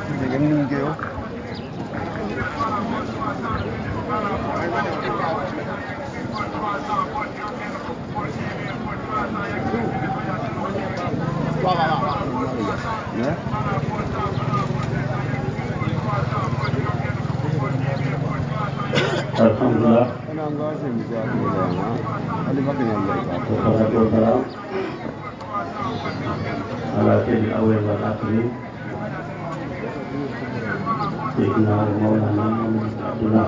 Dégg ngeen ni ñu koy wax. Ya. alhamdulillah Kana nga seen bi sa ko la na. Ali bakki na Allah ka. wassalatu wassalam ala sayyidil awwalin wal akhirin sayyidina wa mawlana Muhammad bin Abdullah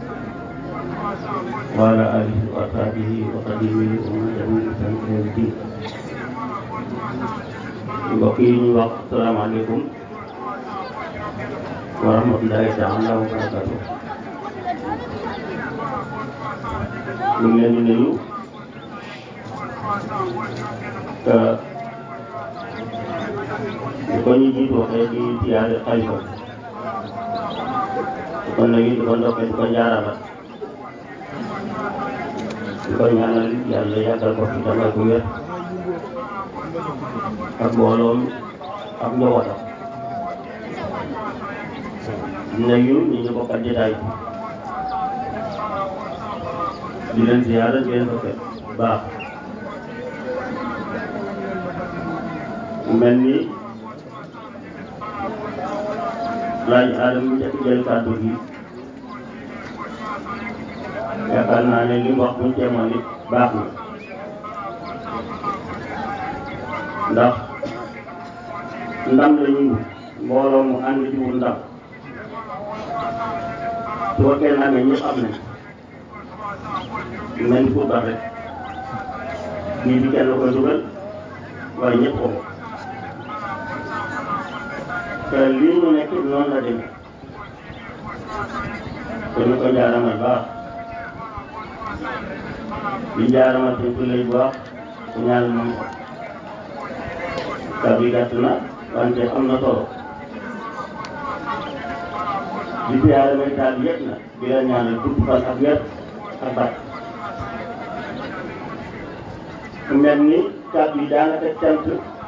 wa ala alihi wa sahbihi wa qadimihi wa man tabi'ahum bi ihsan ila yawmi din mbokk yi ñu wax salaamaaleykum wa rahmatullahi taala wa barakatuh ñu ngi leen di nuyu te di ko ñu jiitu waxee di siyaare xalifa di ko nuyu di ko ndokkee di ko njaarala di ko ñaanal yàlla yàggal ko fi tamay ko wér ak mbooloom ak njabootam di nuyu ñi ñu bokkal jotaay bi di leen ziyaara di leen dokkee baax mel ni laaj aadama mu njëkk jël kàddu gi yaakaar naa ne li mu wax buñ teemoon nit baax na ndax ndam la ñu mbooloo mu ànd ci wut ndam su ko kenn amee ñëpp am nañ mel ni football rek bii bi kenn koy dugal waaye ñëpp ko te lii ñu nekk noonu la demee te ñu ko jaaramal baax di jaaramal suñ ko lay baax ku ñaan moom ko kàddu yi gàtt na wante am na solo di siyaare may taal yëpp na di la ñaanal gudd fan ak wér ak bat mu mel ni kàddu yi daanaka cant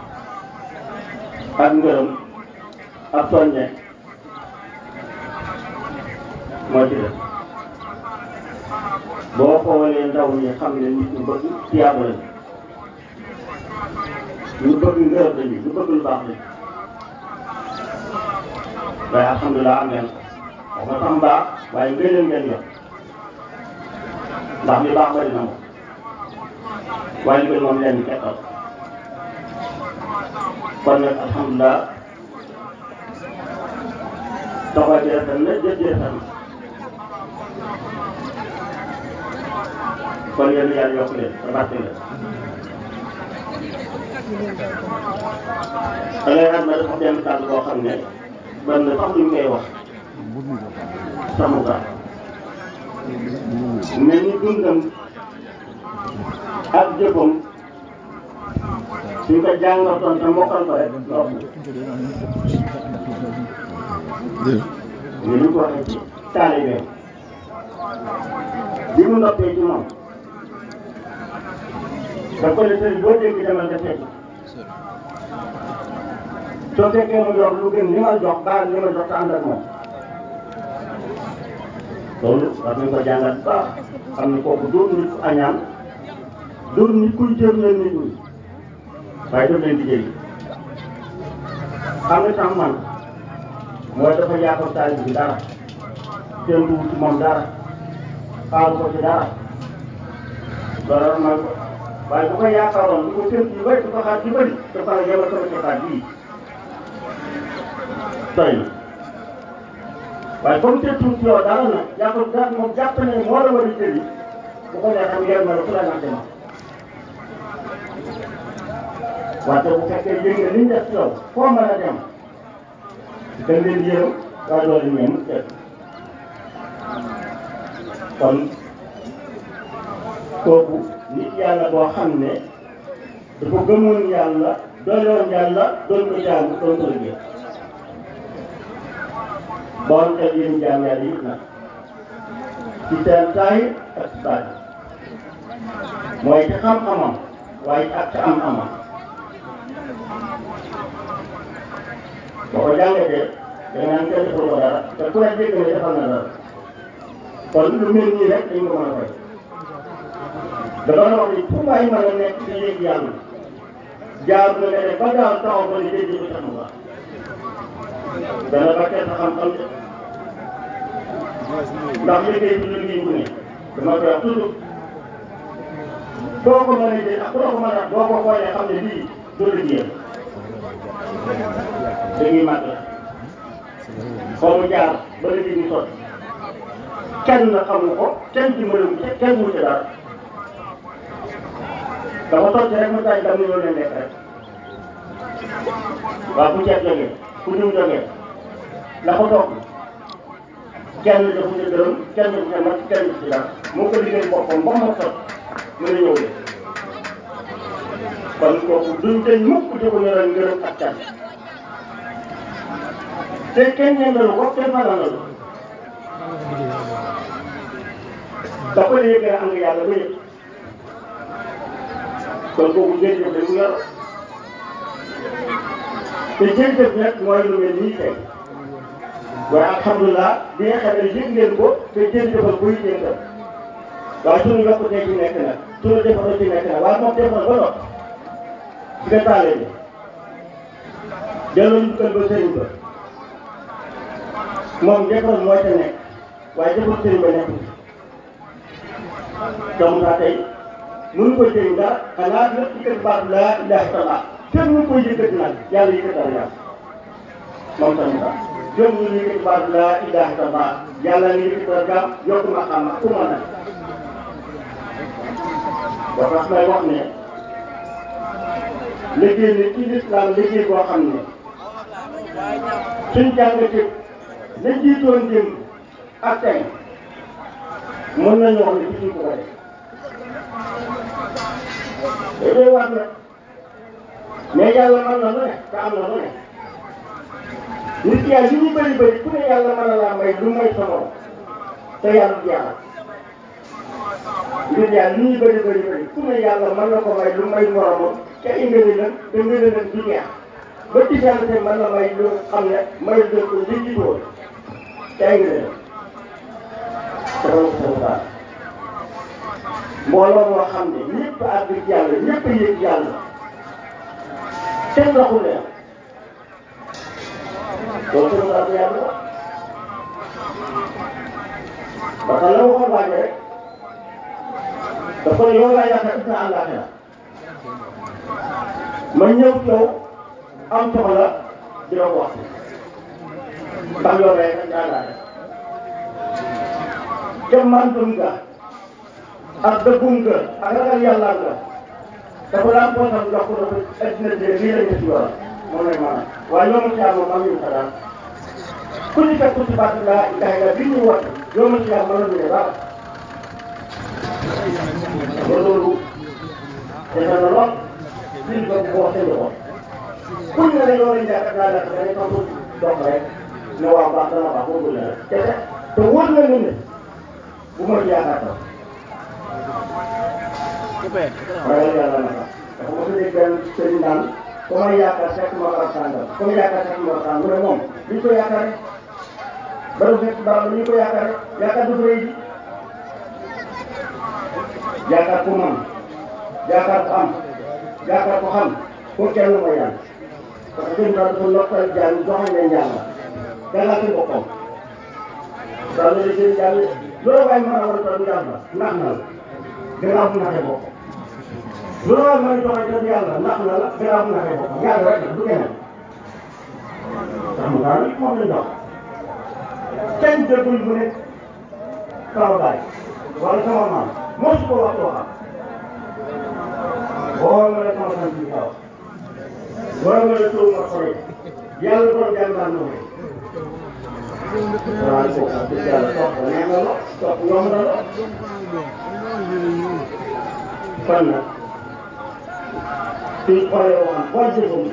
ak ngërëm ak soññe moo ci def boo xoolee ndaw ñi xam ne nit ñu bëgg tiyaaba lañu ñu bëgg ngërëm lañu ñu bëgg lu baax lañu waaye alhamdulilah am ngeen ko wax nga sax mbaax waaye ngëneel ngeen yor ndax li baax bari na moom waaye li moom leen kekkal kon nag alhamdulilah taxawaay bi rafet na jëf ji rafet na kon yéen yàlla yokk leen te barke leen da ngay xam ne dafa benn kàddu boo xam ne ban na sax luñ koy wax sama baax mel ni dundam ak jëfam suñ ko jàngatoon te mokkal ko rek ndox ni ñu ko waxee ci taalibeem bi mu noppee ci moom da ko ne sëriñ boo dégg demal nga seeti soo fekkee mu jox lu gën li ma jox baal li ma jox te ànd ak moom loolu war nañ ko jàngat bu baax xam ne kooku dóor nit ku añaan dóor nit kuy jëm leen nit ñi waaye daf leen di jëriñ xam nga tax man mooy dafa yaakaar taalibe bi dara seen dugub ci moom dara xaaru ko ci dara loolu man waaye bu ko yaakaaroon du ko séntu yu bëri du ko xaar yu bëri dafa la yemal sama ci xaar bii doy na waaye comme séntu ci yow dara nag jàpp daal moom jàpp ne moo la war a jëli bu ko neexee mu yer ma la fu la nante ma wante bu fekkee yëg nga liñ def ci yow foo mën a dem da leen yërëm waaye doo leen ñeem teg kon kooku nit yàlla boo xam ne dafa gëmoon yàlla doyoon yàlla doon ko jaamu doon ko liggéey boon xel yéen jaam yàlla yëpp nag ci seen saahir ak ci baatin mooy ci xam-xamam waaye ak ci am-amam boo ko jàngatee da nga naan kenn defal ko dara te ku ne dégg ne defal na dara kon lu mel nii rek dañ ko mën a fay dama wax ni fu waay mën a nekk ci yéeg yàlla jaar na nga def ba daal taxaw ba ni dégg ko tax mu baax dana ba kenn xam-xam de ndax liggéey bi liggéey bu ne dama koy wax toujours boo ko mënee jël ak boo ko mën a boo ko xoolee xam ne lii du liggéeyam dañuy màgg la foo mu jaar ba liggéey bi sotti kenn xamu ko kenn dimbali ko kenn mu ci dara dafa sotti rek mu taaj dam ni loolu leen lekk rek waaw bu ceeb jógee ku ñëw jógee la ko toog kenn defu ci dërëm kenn defu ci mat kenn defu ci dara moo ko liggéey boppam ba mu sot mën a ñëw de kon kooku duñ dañ mukk di ko ñoral ngërëm ak can te kenn ñeendalu ko kenn fananalu da ko yëgee am nga yàlla ba yëg kon kooku jërëjëf dañ mu yor te jërëjëf nag mooy lu mel nii tey waaye alhamdulilah bi nga xam ne yëg ngeen ko te jërëjëfal ko yitee nga waaye suñu yokkutee ci nekk nag suñu defaroo ci nekk nag waaye moom defar ba noppi ci nga taalee bi delloo njukkal ba sëriñ ba moom defar mooy te nekk waaye defar sëriñ ba nekk donc daa tey mënu ko jëriñ dara xanaa lépp ci kër baatu laa ilaha illallah kenn mënu koy yëkkati nag yàlla yëkkati dara yàlla moom tamit daal jëm ñu yëkkati baatu laa ilaha illallah yàlla ni yëkkati dara gaam yokk ma xam ku ma nag ba tax may wax ne liggéey ni ci lislaam liggéey boo xam ne suñ jàngatee la jiitoon démb ak tey mën nañu wax ne ci ko ko def day war nag mais yàlla mën na lu ne te am na lu ne nit yàlla li ñu bëri bëri ku ne yàlla mën na laa may lu may sa morom te yàlla du yàlla nit yàlla li ñu bëri bëri bëri ku ne yàlla mën na ko may lu may moromam te ingani la te ngëne leen du jeex ba ci yàlla te mën na may lu xam ne may leen ko li jiitoon te ay ngëne la dafa mbooloo moo xam ne ñëpp a àgg ci yàlla ñëpp a yëg yàlla kenn waxul leen loolu tamit daal di yàlla ba tax la waxoon waa ji rek dafa ne yow laa yaakaar gis naa àllaaxira ma ñëw ci yow am soxla di la ko wax ndax yow lay rek daa laa def mantum ga ak dëggum ga ak ragal yàlla ga dafa daan poosam jox ko dafa addina bi lii lañ ci yoon moom lay maanaam waaye yow ma ci yàlla moom am ñu sa daan ku ñu fekk ci baat laa ilaha illa bi ñu woote yow ma ci yàlla mën na ñu ne dara ba loolu defe na lool biir ba ko wax seen loxo kuñ ne la yow lañ jàkkat laa def dañuy xam dox rek ne waaw baax dana baax boobu la rek te te wóor na ne bu ma ci yaakaar tam ragal yàlla na sax dafa mos a dégg benn sëriñ naan ku may yaakaar fekk ma barab sàngam ku may yaakaar fekk ma barab sàngam mu ne moom duñ ko yaakaar rek barab fekk barab la ñu ko yaakaar rek yaakaar du rëy ji yaakaar ku man yaakaar ku am yaakaar ku xam ko kenn mooy yàlla parce que dañu dafa noppal jàng joxañ leen yàlla dalal ci boppam daal la jël jàng loolu waaye mën a war a toll yàlla nax na la gannaaw bu naxee boppam loolu waaye mën a joxe toll yàlla nax na la gannaaw bu naxee boppam yàlla rek du keneen ndax mu daal moom lañ dox kenn déggul bu ne sama baay wala sama maam moo su ko wax waxam boo ma ne sama sant bi kaw boo ma ne tuur ma xore yàlla doon jàngaan noonu waaw kooku wax dëgg yàlla toog ba neex na la toog yomb na la kon nag suñ xoolee waxam boo jëfam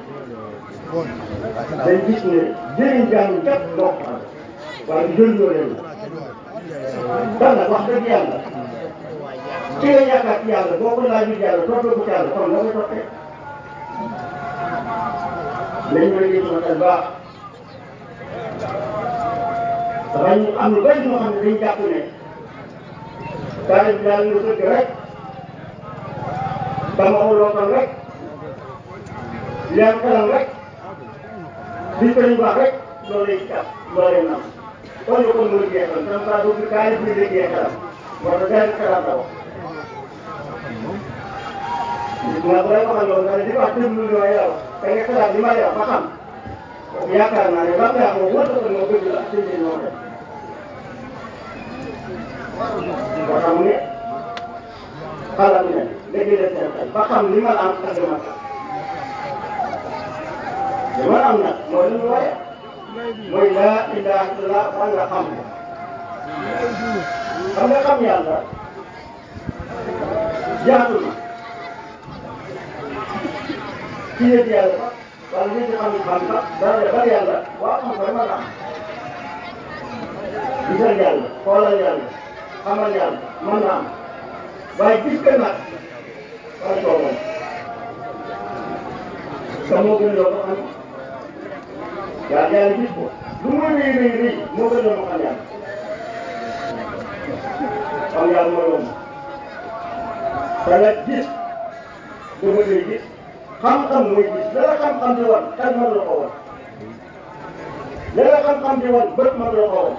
dañ gis ne jëriñ jàng képp moo ko xam waaye jëriñoo leen la kon nag wax dëgg yàlla ki nga yaakaar ci yàlla boo ko laajul yàlla toppee ko ci yàlla kon la koy toppee nañ ma gis ma baax dafay ñu am lu bëri ñoo xam ne dañu jàpp ne daara bi daal ñu sëgg rek dama lootal rek leer kanam rek li ko ñu wax rek loolu lay jàpp loolu lay nam kon ñu kon mooy jeexal tam saa dugg kaay bi lay jeexal moo tax gars yi xalaat la wax nga bu lay waxal loolu nga ne di wax déglu li may wax da nga xalaat li may wax ba xam yaakaar naa ne ba nga wax wóor na ko moo bëgg la ak seen moo dem ba xam ne xalaat ne léegi def seen xel ba xam li ma am ak li ma am li ma am nag mooy lu ñu waaye mooy laa ilaha illallah ba nga xam ko xam nga xam yàlla jaatu na ci yëg yàlla ba wala nit ñi xam xam sax dara de bari yàlla waaw xam ko dama la am gisal yàlla xoolal yàlla xamal yàlla mën na am waaye gis nga nag waaye soo moom te moo gën loo ko xam yàlla yàlla gis ko lu muy rëy rëy rëy moo gën loo ma xam yàlla xam yàlla mooy yomb te nag gis du ma lay gis xam-xam mooy gis la la xam-xam di wan xel mën la ko wan la la xam-xam di wan bët mën la ko wan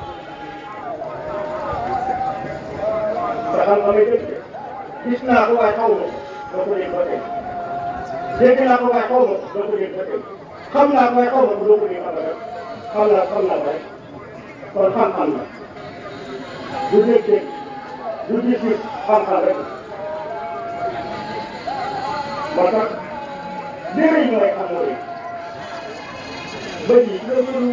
te xam-xamay dëgg gis naa ko waaye xaw ma ko doo ko dégg ba tey dégg naa ko waaye xaw ma ko doo ko dégg ba tey xam naa ko waaye xaw ma ko doo ko dégg xam xam naa xam naa ko rek kon xam-xam la du dégg-dégg du gis-gis xam-xam rek moo tax léeg-léeg mooy xam mooy bëj yi nga mënu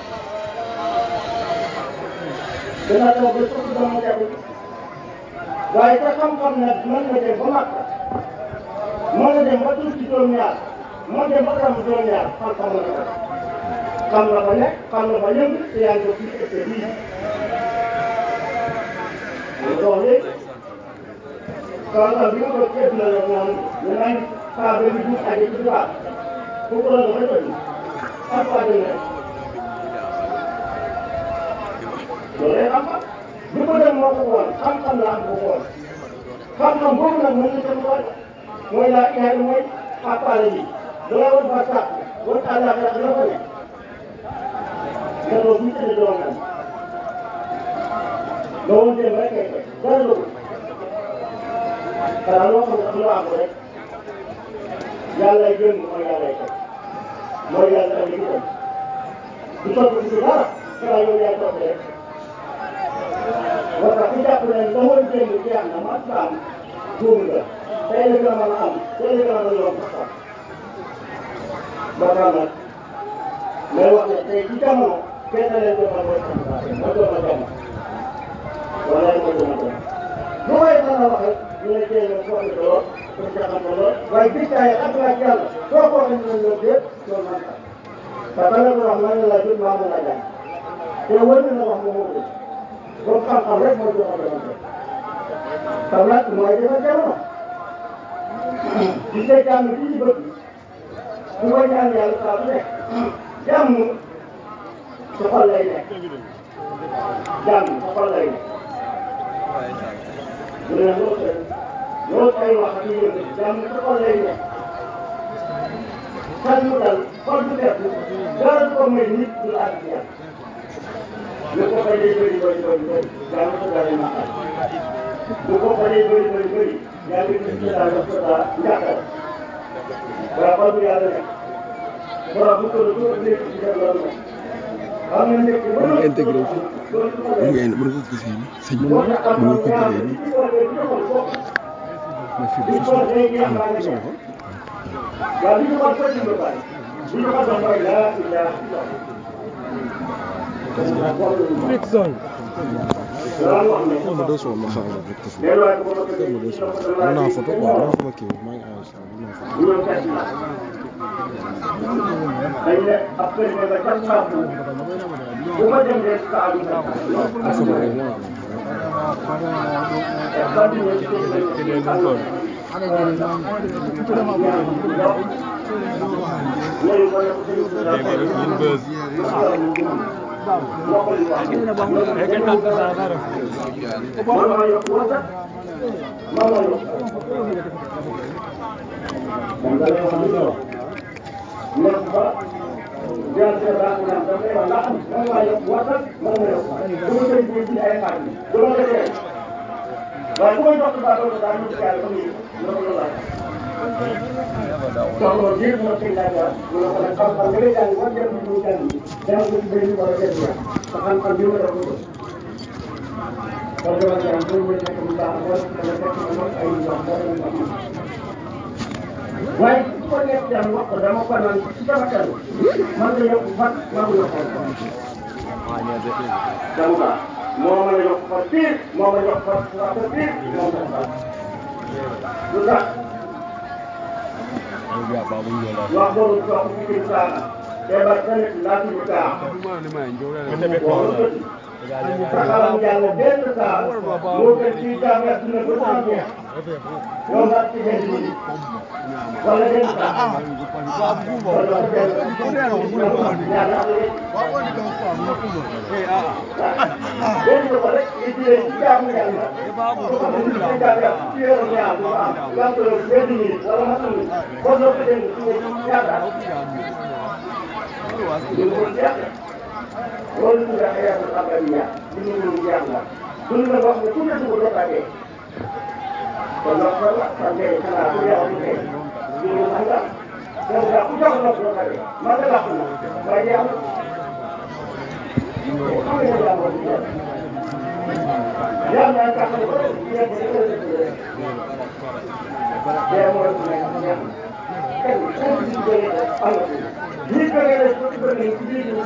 dana taw ba suuf dama jafe waaye te xam-xam nag mën na dem ba màkk mën na dem ba tuuti ci juróom-ñaar mën dem ba tam juróom-ñaar xam-xam mën na ko xam nga fa nekk xam nga fa yëngu te yaa ngi ko fii et bii ñu dox léegi kaw bi nga ko ceeb la la naan ñu naan saa ba ñu dugg aje ci tubaab kooku la dafa doy ak waa dëgg rek loolu lay xam-xam li ko dem moo ko woon xam-xam la am ko woon xam-xam boobu nag mën na dem tool mooy laa ilaha mooy xàppaale bi dala woon ba sax woon àllaaxira la ko ne nga doon bu tëdd doon nan loo woon dem rek kay fay dara dugg xanaa loo xam ne am loo am rek yàlla jëm mooy yàlla teg mooy yàlla am li dem du sotti du dara xanaa yow yaay topp rek moo tax ku jàpp ne la woon démb jeex na ma am juum nga tey la gën a mën a am tey la gën a mën a yomb sax moo tax nag may wax ne tey ci jamono kenn leen jëmal mooy sant ma doon ma jamono wala ma doon ma doon lu may mën a wax rek ñu ne tey nag wax nga lool pour jaxam ko lool waaye gis naa ak naa ci yàlla soo ko waxee ñu ne loolu yëpp loolu man sax parce que la ko wax man la jot maa mën a jàng te wër na wax mu moo donc xam-xam rek mooy jox jamono xam nag mooy defar jamono gis nga jàmm ci ci bëgg bu ko ñaan yàlla saa su nekk jàmm su xol lay nekk jàmm su xol lay nekk bu ne loolu loolu ay wax ak yëngu jàmm su xol lay nekk xel mu dal xol bu def dara du ko may nit du la àgg yàlla lu ko fayee bëri bëri bëri bëri yaa ngi ko dalee naqar lu ko fayee bëri bëri bëri yaa ngi gis ne daal dafa daa njàqare waaye xol bu yàlla nekk borom bu ko doon nekk ci def loolu nag xam nga nekk ba nga intégré wu mën nga mën nga ko gisee nii sëñ bi mën nga ko gisee nii mais fii dafa soxla am na ku soxla waaw li ñu xool foo ci mbir bari li ñu xool mooy laa ilaha illallah ma deux ma xaaral rek te fii ma deux mën naa photo quoi mën naa kii maa ngi enregistré mën naa photo ñoom kat yi dañ ne ab kër nga ca Saabu bu ma dem rek Saabu nga ah photo rek moo man maa yokk wërsëg man maa yokk moom la lay wax li ñu wax nekk fa jël sa baax naan da ngay wax ndax man maa yokk wërsëg man maa yokk du ma koy ji ci ay xaar du ma ko tee waaye bu may jox sa baax daal ñu ci yàlla comme ni ma ko laaj soxla biir ma sëñ laaj la mu ne ko nag xam-xam da ngay jàng war jëm ci ñu jàng dama ko ci benn wala benn yoon te xam-xam bi ma def ko kon dama jàng bu ñu fekk mu baax wala dama fekk mu mot ay yoon wala mu am waaye su ko nekk jàng wax ko dama ko naan ci sama xel man la yokk fan maa ngi yokk fan dama baax moo mën a yokk fan pire moo mën a yokk fan waa ko pire moo mën a baax lu tax wax boobu sox ci biir saana tebar tamit laa tudd kaa saxalam yàlla benn saa moo gën ci jaam ya dina ko saa jeex yow nga ci benn bi wala benn saa wala benn yàlla benn ko rek li ci leen ci jaamu yàlla ko ko ci jaam ya ci yoru ñaar bu am yaa ko benn minute wala ma xam kon loo ko dem ci ñaata loolu ñu def xëy na abadiya li ñu mën jeex la dund na wax ne ku ne dugg dotaatee kon nag kon nag man de xanaa ku yàlla du tey ñu ngi xam nga donc daal ku jox ndox dotaatee man de làkk na waaye jeex na xam nga yàlla moo di jeex yàlla naa kàttan ko rek jeex na ko rek jeex mooy ku nekk jeex na kenn kenn ci jógee am na ñi jógee rek ci bëgg ci biir ñu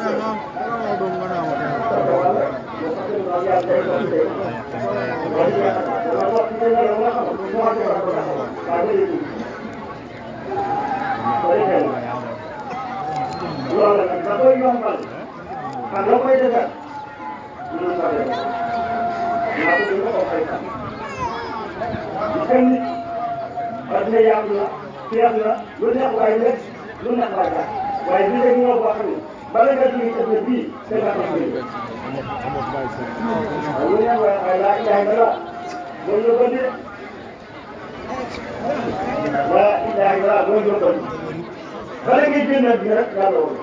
loolu nag da koy yombal xam la koy defar ñu ko def naa ko dina ko fay sax kenn nit adduna yàqu na feex na lu neex waay lekk lu neex waay daal waaye bi léegi ñoo boo xam ne bala nga jógee sa bët bii da nga ko jógee waaye lu neex waay waaye laa ilaha illallah mooy yóbbandi de laa ilaha illallah mooy yóbbandi bala ngay génn àddina rek yàlla woon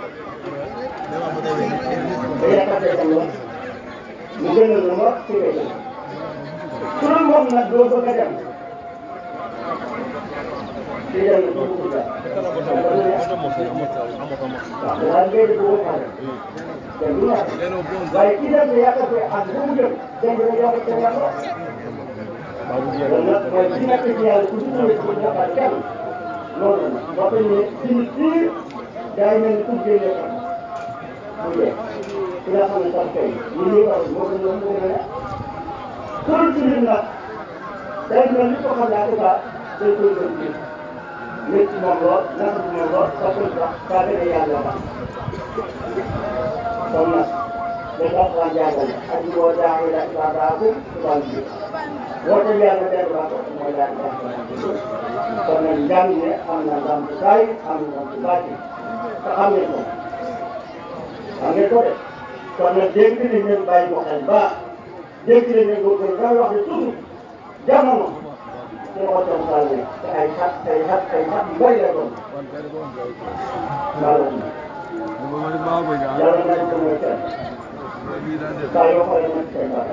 da yàqatee sa yoon mu gënal la ma fi ngay jëm su dul moom nag doo bëgg a dem di dem na doo bëgg a waaw waaye ngay def woo xale te du na waaye ki dem ne yàqatee ak bu mu jëm dem dina yàqatee yàlla kon nag mooy ki nekk ci yàlla ku dugg ci bu yàqal kenn loolu la wax nañu ne ci nit ñi day mel ni ku génne xam mu jeex ki nga xam ne sax tey ñu ngi wax moo gën a moo gën a pour ci nit nag day mel ni ko xam ne en tout cas day koy gën ci nit ci moom lool naka ci moom lool parce que sax daa gën a yàlla ba kon nag dañ ko wax jàngale ak ñu woo jàng yi daal daa daa ko tubaab bi woote yàlla benn baax mooy daal di kon nag njàng ne am na ndam bu saay am na ndam bu bàcc te xam ngeen ko xam ngeen ko de kon nag dégg nañ leen bàyyi ko xel baax dégg nañ leen ko gën damay wax ne toujours jamono su ma ko doon saa ne te ay xat ay xat ay xat yu bëri la doon yàlla nañ ko mooy kenn saa yoo xoolee nag seen baax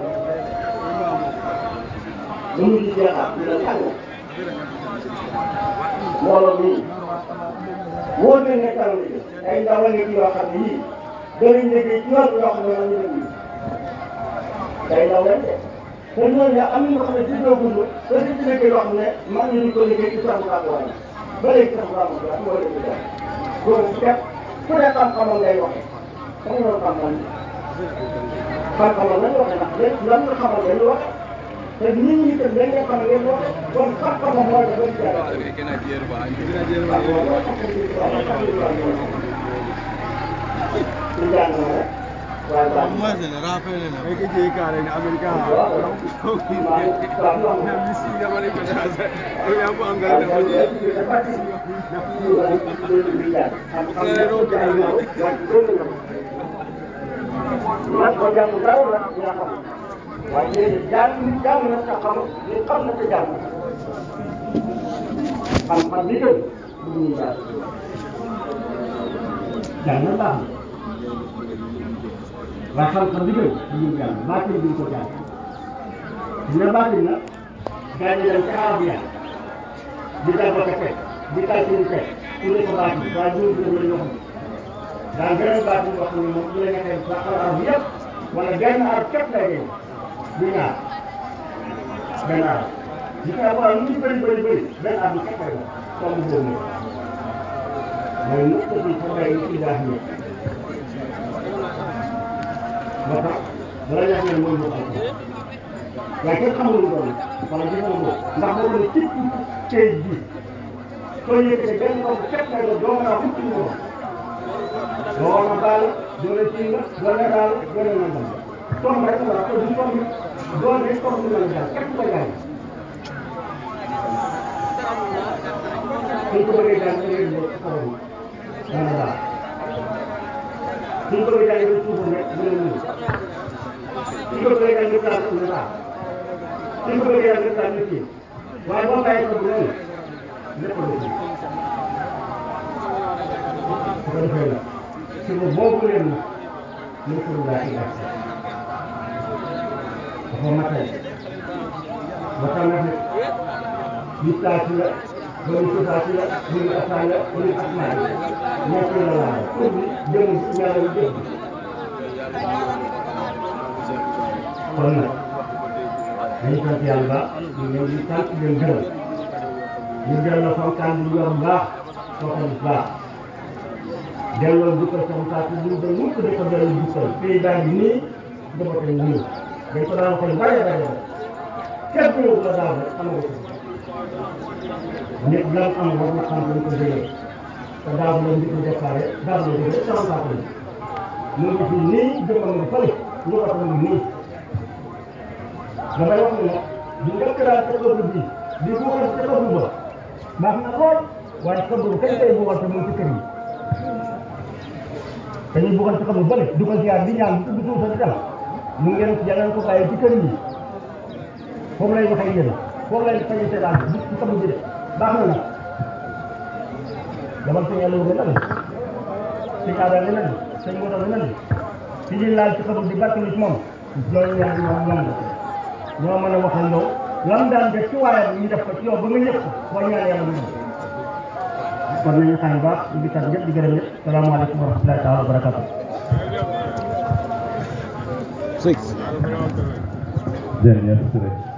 lu mu di jeexaat dina tàng mbooloo mi wóor nañ ne kanam li ay ndaw a nekk yoo xam ne yii danañ liggéey ci yoon yoo xam ne man ñu liggéey day ndaw lañ de te ñooñu am na ñoo xam ne ci doo gudd te dañ ci liggéey yoo xam ne man ñu ko liggéey ci sax bu wàññi ba léegi sax bu amul dara moo leen di def loolu képp ku ne xam-xamam ngay waxe xam nga loolu xam-xam xam-xamam lañ waxe ndax léegi lan nga xamal lañ waxe te nit ñi itam dañ leen xam ngeen waxe kon xam-xamam mooy dafa ci yàlla ñu jàng na rek waaye baax na Masele rafele na eke je kare ni Amerika ko ki na misi ga mari ko da ko ya ko angal da ko je Thank you. boo jàngul dara la dina xam waaye léegi jàng jàng na te xam li xam na te jàng xam-xam li gën bu ñuy jàng jàng na baax na waaye xam-xam li gën bu ñuy jàng baatin duñ ko jàng dina baatin nag gars yi dem ca arabiya di dàgg ko teg di taal suñu teg tuddee ko baatin waaye ñun ñoo la ñu xam daal beneen baatin boo xam ne moom bu la nekkee ba xam arab yëpp wala benn arab képp lay dee du ñaar benn arab li koy waral lu ñu bëri bëri bëri benn arab képp lay doon comme boobu mooy nuqtatu fadaa'i al-ilaahiyya moo tax bala ñax ne mooy mu alquran waaye kenn xamul lu doon wala gis nga ko ndax boo ko ne ci kayit bi soo yëkkatee benn bopp képp lay doon doo mën a wax ci mu doo war a baal doo la ci nga doo la daal doo la nangam tomb rek la ko du tomb doo ne tomb la la daal képp ko jàng suñ ko bëggee jàng da ngay ñëw xabaru dana daal suñ ko bëggee jàng da suufam rek dina ñëw suñ ko bëggee jàng da taal dina daal suñ ko bëggee jàng da taal nit ki waaye boo bàyyi ko bu noonu lépp la ci su ko defee nag suba boobu leen nag muy suba daa ci gàtt dafa matay ba tax na nag yittaati la wala suufaati la wala asaa la wala asmaa la ñett la laal pour bi jëm ñaar yu jëm kon nag dañu sant yàlla ba ñu ngi leen di sant di leen gërëm ñu gërëm la fonkaan bi yor bu baax fonkal bu baax delloo jukkal sama saa si ñu doon mukk di ko delloo jukkal pays baa ngi nii dafa koy nii dañ ko daan waxee bare bare képp ku ñëw la daaw rek xam nga ko nit lan am war na xam dañ ko jëlee te daaw la njëkk a déparé daaw la jógee sama saa ko mu ngi fi nii jëmmam nga fële ñu ko tam nii damay wax ne nag di njëkk daal ca ëpp bi di buuxal ca ëpp ba baax na lool waaye ëpp bu kañ koy buuxal te mu ngi ci kër yi dañuy buuxal ci xam lu bëri du ko ziar di ñaan di tudd sa di dem mu ngeen yàlla ko bàyyi ci kër yi foofu lay waxee yéen foofu lay fañu seetaan bi ci xam bi de baax na nag demal sëñ yàlla wuge na le sëñ aada le na le sëñ ngoto le na le ci ñuy laal ci xam di barkelu ci moom loolu ñaan ñoom ñoom la ñoo mën a wax ak yow lam daan def ci waayam ñu def ko ci yow ba nga yëg ko boo ñaan yàlla mu ñëw kon nañu xam baax di kat ñëpp di gërëm ñëpp salaamaaleykum wa rahmatullahi taala wa barakatuh six jërëjëf Touré